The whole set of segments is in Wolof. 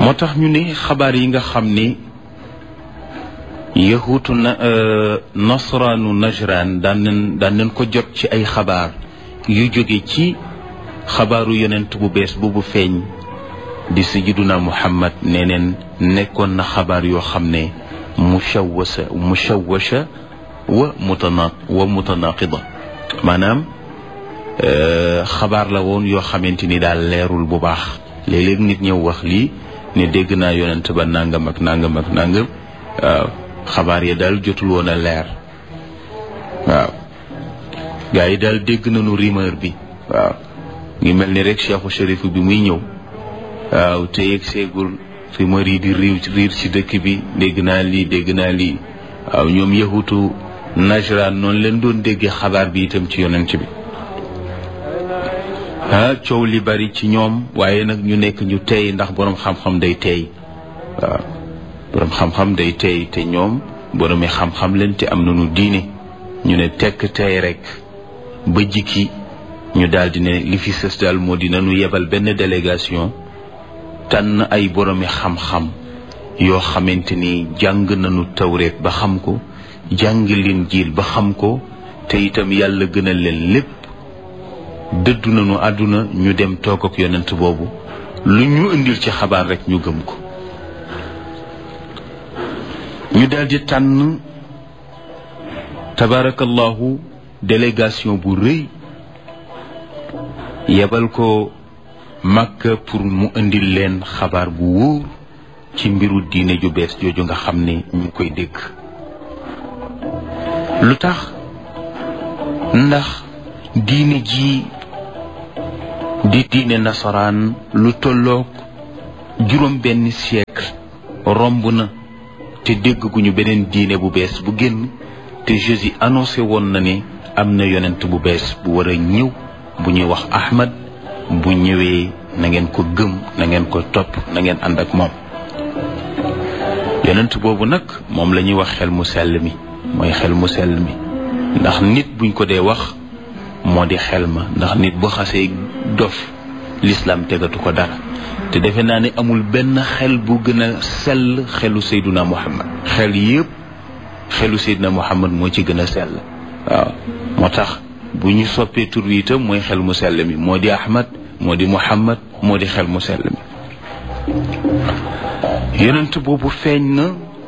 moo tax ñu ne xabaar yi nga xam ne yahuutu na nasraanu najran daan nañ daan nañ ko jot ci ay xabaar yu jóge ci xabaaru yonent bu bees boobu feeñ di sayyiduna muhammad nee neen nekkoon na xabaar yoo xam ne mushawwasa mushawwasha wa mutana wa mutanaqida maanaam xabaar la woon yoo xamante ni daal leerul bu baax léeg-léeg nit ñëw wax lii ne dégg naa yonent ba nangam ak nangam ak nangam waaw xabaar yi daal jotul woon a leer waaw gaa yi daal dégg nañu rumeur bi waaw ngi mel ni rek cheikhu shérif bi muy ñëw waaw te yegg seegul rumeur yi di riir riir ci dëkk bi dégg naa lii dégg naa lii waaw ñoom yahutu najran noonu leen doon déggee xabaar bi itam ci yonent bi ah coow li bari ci ñoom waaye nag ñu nekk ñu tey ndax boroom xam-xam day tey waaw boroom xam-xam day tey te ñoom boroomi xam-xam leen te am nañu diine ñu ne tekk tey rek ba jikki ñu daal di ne li fi sës daal moo di nañu yebal benn délégation tànn ay boroomi xam-xam yoo xamante ni jàng nañu tawreet ba xam ko jàng leen jiil ba xam ko te itam yàlla gënal leen lépp dëddu nañu àdduna ñu dem toog ak yonent boobu lu ñu indil ci xabaar rek ñu gëm ko ñu daldi tànn tabarakallahu délégation bu rëy yebal ko Makka pour mu indil leen xabaar bu wóor ci mbiru diine ju bees jooju nga xam ne ñu ngi koy dégg lu tax ndax diine ji di diine nasaraan lu tolloog juróom benn siècle romb na te dégg gu ñu beneen diine bu bees bu génn te Jésus annoncé woon na ne am na yonent bu bees bu war a ñëw bu ñuy wax Ahmad bu ñëwee na ngeen ko gëm na ngeen ko topp na ngeen ànd ak moom yonent boobu nag moom la ñuy wax xel mu sell mi mooy xel mu sell mi ndax nit buñ ko dee wax moo di xel ma ndax nit bu xasee dof lislaam tegatu ko dara te defe naa ne amul benn xel bu gën a sell xelu Seyduna Muhammad xel yépp xelu Seyduna Muhammad moo ci gën a sell waaw moo tax bu ñu soppee tur wi itam mooy xel mu sell mi moo di Ahmad moo di Muhammad moo di xel mu sell mi yonent boobu feeñ na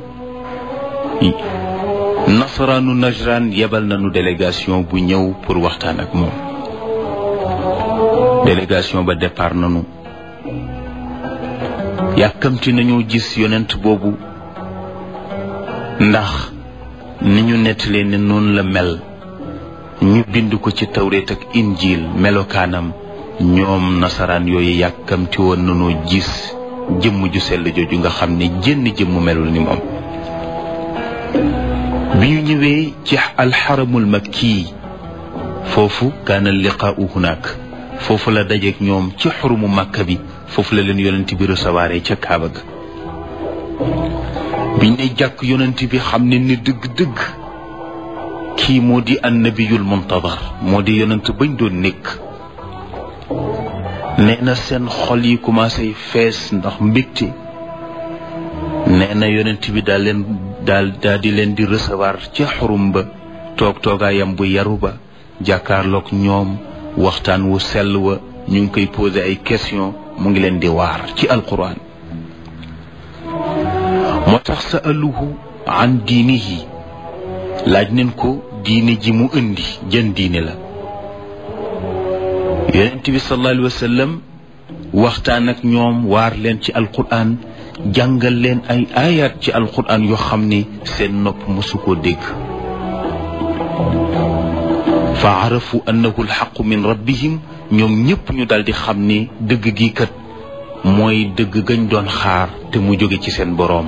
nasaraanu najran yebal nañu délégation bu ñëw pour waxtaan ak moom délégation ba départ nañu yàkkamti nañoo gis yonent boobu ndax ni ñu nettalee ne noonu la mel ñu bind ko ci tawreet ak injil melokaanam ñoom nasaraan yooyu yàkkamti woon nañoo gis jëmm ju sell jooju nga xam ne jënn jëmm melul ni moom bi ñu ñëwee ci alxaramul makki foofu kaana liqaau hunaak foofu la dajeek ñoom ci xurumu màkka bi foofu la leen yonent bi recevoir ca kaaba ga biñ ne jàkk yonent bi xam ne ni dëgg-dëgg kii moo di annabiyul muntadar moo di yonent bañ doon nekk nee na seen xol yi commencé fees ndax mbégte nee na yonent bi daal leen daal daal di leen di recevoir ca xurum ba toog toogaayam bu yaru ba jàkkaarloog ñoom waxtaan wu sell wa ñu ngi koy posé ay question mu ngi leen di waar ci alquran moo tax sa aluhu an diinihi laaj neen ko diine ji mu indi jën diine la yonent bi sallallahu alayhi wa sallam waxtaan ak ñoom waar leen ci alquran jàngal leen ay ayat ci alquran yoo xam ne seen nopp mosu koo dégg fa arafu annahu alxaqu min rabbihim ñoom ñépp ñu daldi xam ne dëgg gi kat mooy dëgg gañ doon xaar te mu jóge ci seen boroom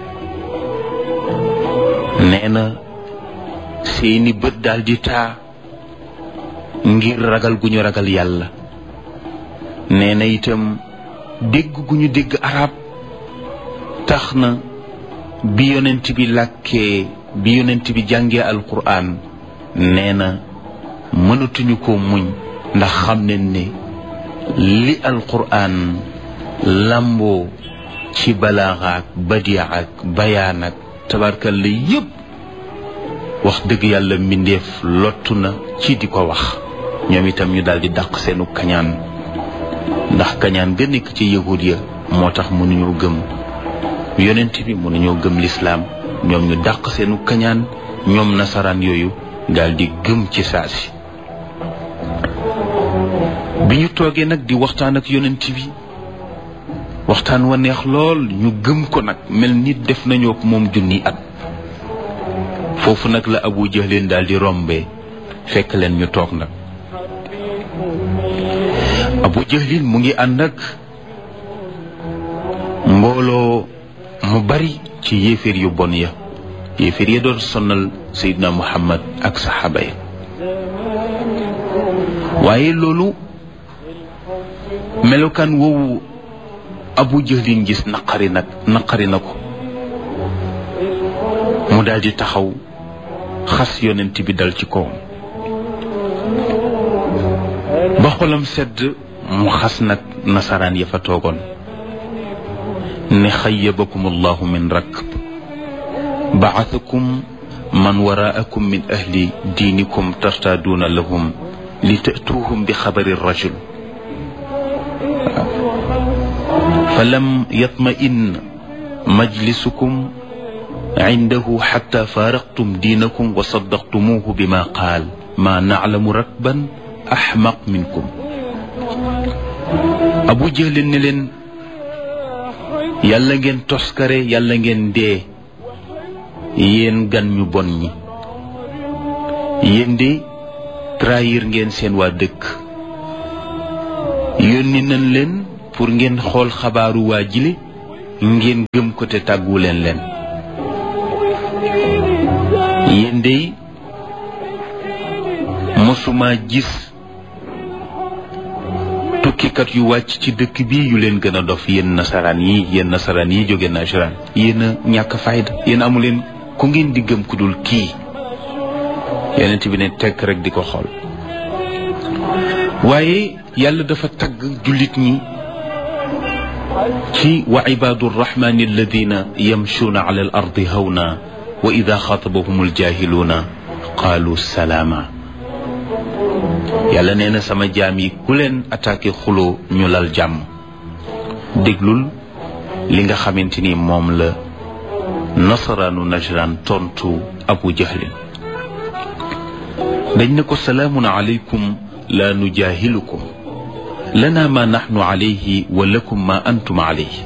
nee na seeni bët daldi taa ngir ragal gu ñu ragal yàlla nee na itam dégg gu ñu dégg arab tax na bi yonent bi làkkee bi yonent bi jàngee alquran nee na mënatuñu ko muñ ndax xam nañ ne li alquran làmboo ci balaaxaak badiaak bayaan ak tabarkal la yépp wax dëgg yàlla mbindeef lottu na ci di ko wax ñoom itam ñu daal di dàq seenu kañaan ndax kañaan ga nekk ci yahud ya moo tax mënuñoo gëm yonent bi mënuñoo gëm lislaam ñoom ñu dàq seenu kañaan ñoom nasaraan yooyu daal di gëm ci saasi bi ñu toogee nag di waxtaan ak yonent bi waxtaan wa neex lool ñu gëm ko nag mel ni def nañoo ko moom junni at foofu nag la abu jahlin daal di rombee fekk leen ñu toog nag abu jahlin mu ngi ànd ak mbooloo mu bari ci yéeféer yu bon ya yéeféer ya doon sonnal seydina muhammad ak saxaaba ya waaye loolu melokaan woowu abu jahlin gis naqari nag naqari na ko mu daal di taxaw xas yonent bi dal ci kawam ba xolam sedd mu xas nag nasaraan ya fa toogoon ne xayyabakum allahu min rakb baathakum man waraakum min ahli diinikum tartaaduuna lahum li tatuuhum bi xabari rajul falam yatma'in majlisukum indahu xatta faaraqtum diinakum wa saddaqtumuuhu bima qaal ma naclamu rakban axmaq minkum abu jahlin ne leen yàlla ngeen toskare yàlla ngeen dee yéen gan ñu bon ñi yéen de trahir ngeen seen waa dëkk yónni nañ leen pour ngeen xool xabaaru waa jile ngeen gëm ko te tàggu leen leen yéen de mosuma gis tukkikat yu wàcc ci dëkk bi yu leen gën a dof yéen nasaraan yi yéen nasaraan yi jóge nasaraan yéen a ñàkk fayda yéen amu leen ku ngeen di gëm ku dul kii yonent bi ne tekk rek di ko xool waaye yàlla dafa tagg jullit ñi ci wa ibaadu rrahmani alladina yamshuuna ala al ardi hawna wa ida xaatabahum aljahiluuna qaalu salaama yàlla nee na sama jaam yi ku leen attaqué xuloo ñu lal jàmm déglul li nga xamante ni moom la nasaraanu najran tontu abu jahlin dañ ne ko salaamun alaykum la nujaahilukum lana ma naxnu alayhi wa lakum ma antum alayhi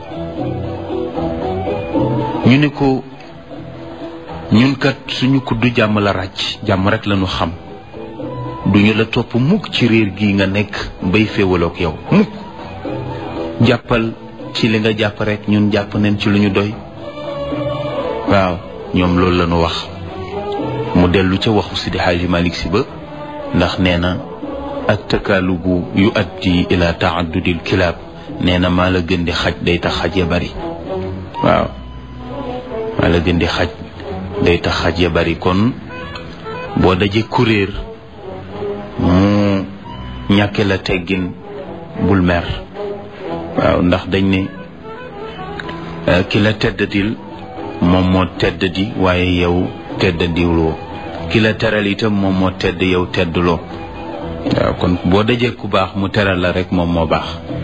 ñu ne ko ñun kat suñu kuddu jàmm la ràcc jàmm rek lañu xam duñu la topp mukk ci réer gi nga nekk bay féewaloog yow mukk jàppal ci li nga jàpp rek ñun jàpp nañ ci lu ñu doy waaw ñoom loolu la ñu wax mu dellu ca waxu Sidi Xaaji Malik Si ba ndax nee na ak takaalubu yu addi ila taaddudil kilaab nee na maa la gën di xaj day tax xaj ya bari waaw maa la gën di xaj day tax xaj ya bari kon boo dajee kuréer mu ñàkke la teggin bul mer waaw ndax dañ ne ki la teddadil moom moo teddadi waaye yow teddadiwloo ki la teral itam moom moo tedd yow teddloo waaw kon boo dajee ku baax mu teral la rek moom moo baax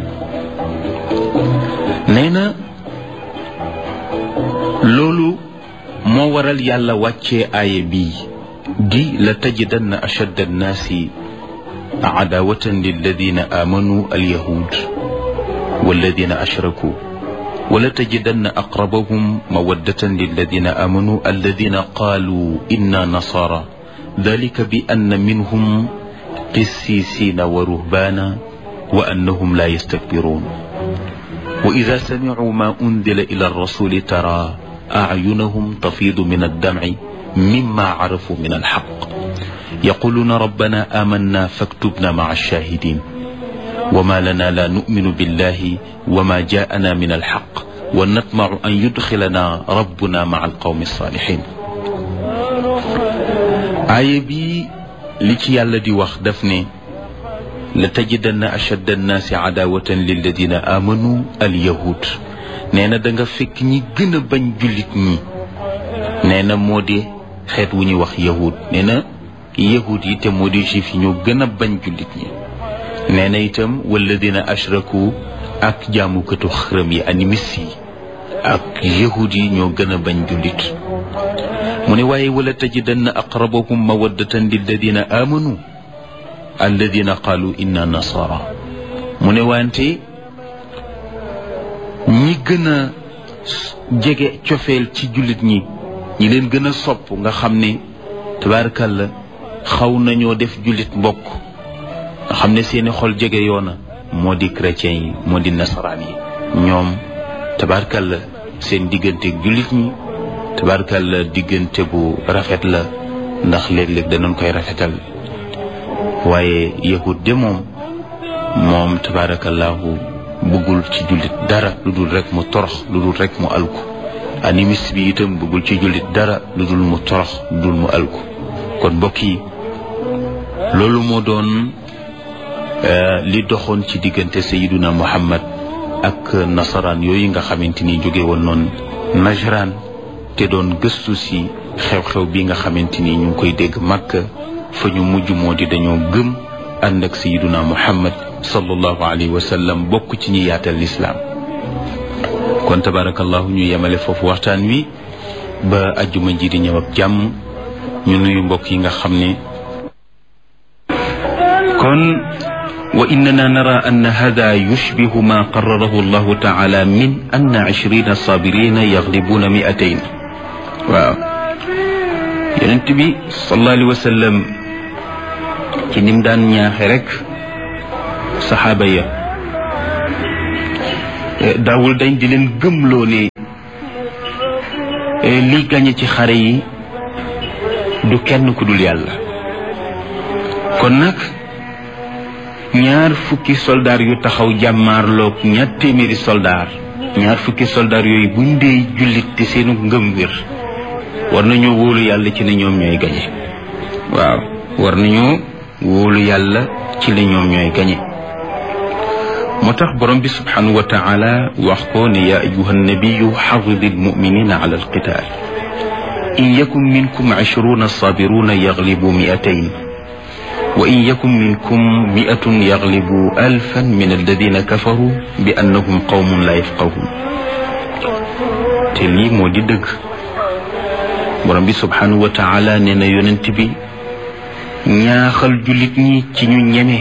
nee na loolu moo waral yàlla wàccee aaya bii di la tajidanna ashadda annaasi عداوة للذين آمنوا اليهود والذين أشركوا ولتجدن أقربهم مودة للذين آمنوا الذين قالوا إنا نصارى ذلك بأن منهم قسيسين ورهبانا وأنهم لا يستكبرون وإذا سمعوا ما أنزل إلى الرسول ترى أعينهم تفيض من الدمع مما عرفوا من الحق يقولون ربنا آمنا فاكتبنا مع الشاهدين وما لنا لا نؤمن بالله وما جاءنا من الحق ونطمع أن يدخلنا ربنا مع القوم الصالحين آية بي لكي يالا دي واخ دفني لتجدن أشد الناس عداوة للذين آمنوا اليهود nee na da nga fekk ñi gën a bañ jullit ñi nee na moo di xeet wu ñuy wax yahud nee na yahud yi te moo di juif yi ñoo gën a bañ jullit ñi nee na itam walladina ashraku ak jaamukatu xërëm yi animis yi ak yahud yi ñoo gën a bañ jullit mu ne waaye wala tajidanna aqrabahum mawaddatan lilladina amanu alladina qaalu inna nasara mu ne wante ñi gën a jege cofeel ci jullit ñi ñi leen gën a sopp nga xam ne tabaarkalla xaw nañoo def jullit mbokk nga xam ne seeni xol jege yoona moo di chrétien yi moo di nasaraan yi ñoom tabaarkalla seen diggante jullit ñi tabaarkalla diggante bu rafet la ndax léeg-léeg danañ koy rafetal waaye yahud de moom moom tabaarakallahu bëggul ci jullit dara lu dul rek mu torox lu dul rek mu alku animiste bi itam bëggul ci jullit dara lu dul mu torox lu dul mu alku kon mbokk yi loolu moo doon li doxoon ci diggante sayiduna muhammad ak nasaraan yooyu nga xamante ni jóge woon noonu najraan te doon gëstu si xew-xew bi nga xamante ni ñu ngi koy dégg màkk fa ñu mujj moo di dañoo gëm ànd ak sayiduna muhammad sallallahu alayhi wa sallam bokk ci ñi yaatal lislaam kon tabarakallahu ñu yemale foofu waxtaan wi ba ajjuma ji di ñëw ak jàmm ñu nuyu mbokk yi nga xam ne kon wa innana nara an hada yushbihu ma qararahu allahu taala min anna ishrina sabirina yaglibuna miatayn waaw yonent bi sallallahu alayhi wa sallam ci nim daan ñaaxe rek saxaaba ya daawul dañ di leen gëmloo ne li gañe ci xare yi du kenn ku dul yàlla kon nag ñaar fukki soldaar yu taxaw jàmmaarloog ñaar téeméeri soldaar ñaar fukki soldaar yooyu buñ dee jullit te seenu ngëm wér war nañoo wóolu yàlla ci ne ñoom ñooy gañe waaw war nañoo wóolu yàlla ci ne ñoom ñooy gañe moo tax borom bi subhanahu wa taala wax ko ne yaa ayuha nabiyu xafidi almuminina ala alqital in yakun minkum ishruna sabiruna yaglibu miatayn wa in yakun minkum miatun yaglibu alfan min alladina kafaru bi annahum qawmun la yafqahun te lii moo di dëgg borom bi subhanahu wa taala nee na yonent bi ñaaxal jullit ñi ci ñu ñeme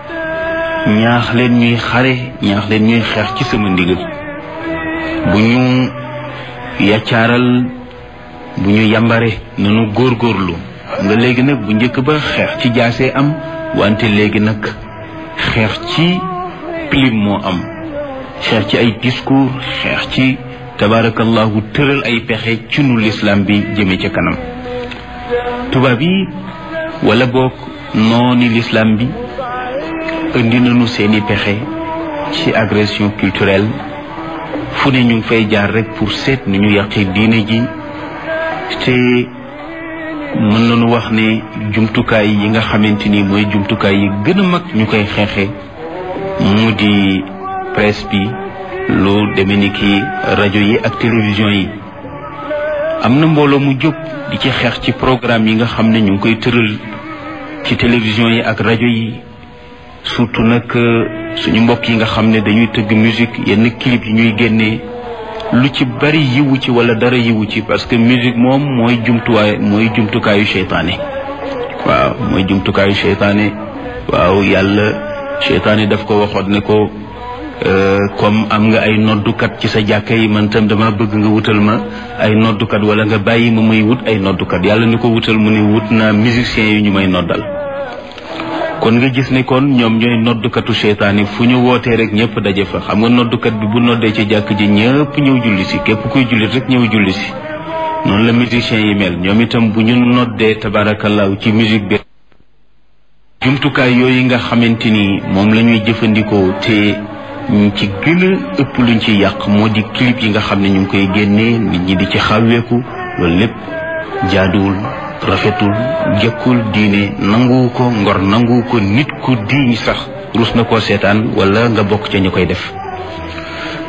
ñaax leen ñuy xare ñaax leen ñuy xeex ci sama ndigal bu ñu yaccaaral bu ñu yambare nanu góorgóorlu xam nga léegi nag bu njëkk ba xeex ci jaasee am wante léegi nag xeex ci pilim moo am xeex ci ay discours xeex ci tabaarakallahu tëral ay pexe ci nu lislaam bi jëme ca kanam tubaab yi wala boog nooni lislaam bi indi nañu seeni pexe ci agression culturelle fu ne ñu ngi fay jaar rek pour seet nu ñu yàqee diine ji te mën nañu wax ne jumtukaay yi nga xamante ni mooy jumtukaay yi gën a mag ñu koy xeexe mu di presse bi lu demee ni ki rajo yi ak télévision yi am na mbooloo mu jóg di ci xeex ci programme yi nga xam ne ñu ngi koy tëral ci télévision yi ak rajo yi surtout nag suñu mbokk yi nga xam ne dañuy tëgg musique yenn clip yi ñuy génnee lu ci bari yiwu ci wala dara yiwu ci parce que musique moom mooy jumtuwaay mooy jumtukaayu seytaane waaw mooy jumtukaayu seytaane waaw yàlla seytaane daf ko waxoon ne ko comme am nga ay noddukat ci sa jàkka yi man tam dama bëgg nga wutal ma ay noddukat wala nga bàyyi ma may wut ay noddukat yàlla ni ko wutal mu ne wut naa musiciens yi ñu may noddal kon nga gis ne kon ñoom ñooy noddukatu seytaane fu ñu wootee rek ñëpp daje fa xam nga noddukat bi bu noddee ci jàkk ji ñëpp ñëw julli si képp kuy jullit rek ñëw julli si noonu la musiciens yi mel ñoom itam bu ñu noddee tabaarakallaahu ci musique bi jumtukaay yooyu nga xamante ni moom la ñuy jëfandikoo te ñu ci gën a ëpp luñ ci yàq moo di clip yi nga xam ne ñu ngi koy génnee nit ñi di ci xawweeku loolu lépp jaaduwul rafetul jëkkul diine nanguwu ko ngor nanguwu ko nit ku diiñ sax rus na koo seetaan wala nga bokk ca ñu koy def kon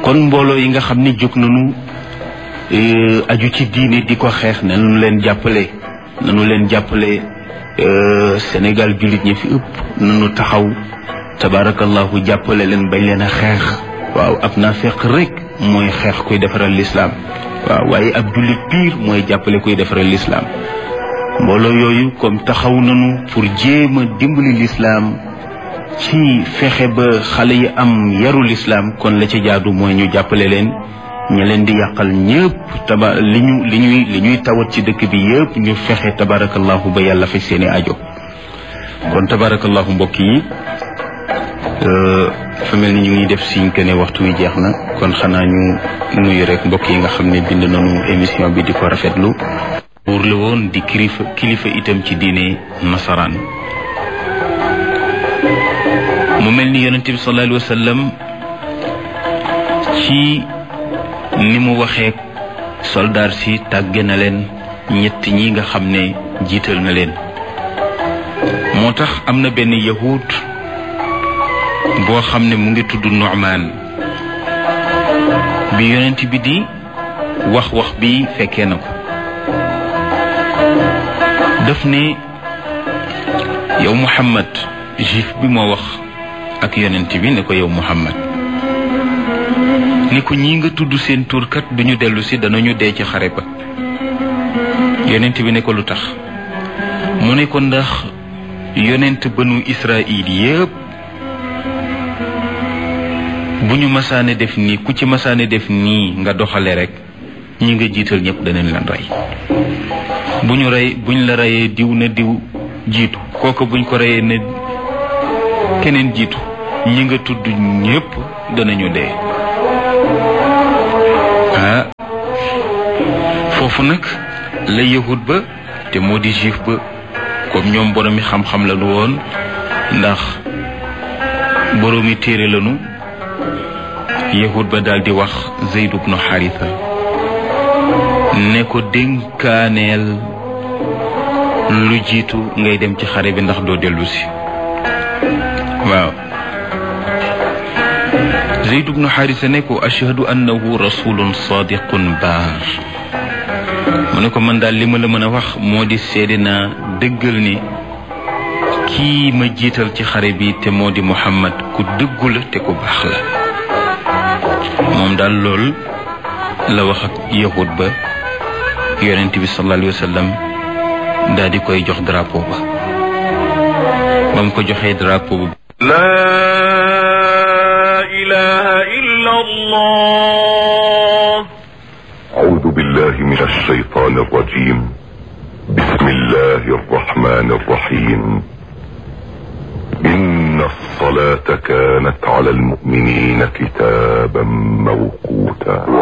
kon mbooloo yi nga xam ne jóg nañu aju ci diine di ko xeex nanu leen jàppale nanu leen jàppale Sénégal jullit ñi fi ëpp nanu taxaw tabarakallahu jàppale leen bañ leen a xeex waaw ab naafeq rek mooy xeex kuy defaral lislaam waaw waaye ab jullit piir mooy jàppale kuy defaral lislaam mbooloo yooyu comme taxaw nañu pour jéem a dimbali lislaam ci fexe ba xale yi am yaru lislaam kon la ci jaadu mooy ñu jàppale leen ña leen di yàqal ñëpp taba li ñu li ñuy li ñuy tawat ci dëkk bi yëpp ñu fexe tabarakallahu ba yàlla faj seeni ajo kon tabarakallahu mbokk yi fa mel ni ñu ngi def siñ que ne waxtu wi jeex na kon xanaa ñu nuyu rek mbokk yi nga xam ne bind nañu émission bi di ko rafetlu buur la woon di kilifa kilifa itam ci diine nasaraan mu mel ni yonente bi sallallahu alayhi wa sallam ci ni mu waxee soldaar si tàgge na leen ñett ñi nga xam ne jiital na leen moo tax am na benn yahud boo xam ne mu ngi tudd Nu'man bi yonent bi di wax wax bi fekkee na ko daf ne yow Muhammad juif bi moo wax ak yonent bi ne ko yow Muhammad ni ko ñi nga tudd seen turkat duñu dellu si danañu dee ci xare ba yonent bi ne ko lu tax mu ne ko ndax yonent banu Israil yépp bu ñu masaane def nii ku ci masaane def nii nga doxale rek ñi nga jiital ñëpp danañ leen rey bu ñu rey buñ la reyee diw na diw jiitu kooku buñ ko reyee ne keneen jiitu ñi nga tudd ñëpp danañu dee ah foofu nag la yahud ba te moo di juif ba comme ñoom boroomi xam-xam la nu woon ndax boroomi téere lanu yahud ba daal di wax Zayd ibnu Haritha ne ko dénkaaneel lu jiitu ngay dem ci xare bi ndax doo dellu si waaw Zayd ibnu Haritha ne ko ashhadu annahu rasulun sadiqun baar mu ne ko man daal li ma la mën a wax moo di seede naa dëggal ni kii ma jiital ci xare bi te moo di Muhammad ku dëggu la te ku baax la moom daal lool la wax ak yahud ba yonent bi sallallahu alayhi wa sallam daal di koy jox drapeau ba ba mu ko joxee drapeau ba لا إله إلا الله أعوذ بالله من الشيطان الرجيم بسم الله الرحمن الرحيم إن الصلاة كانت على المؤمنين كتابا موقوتا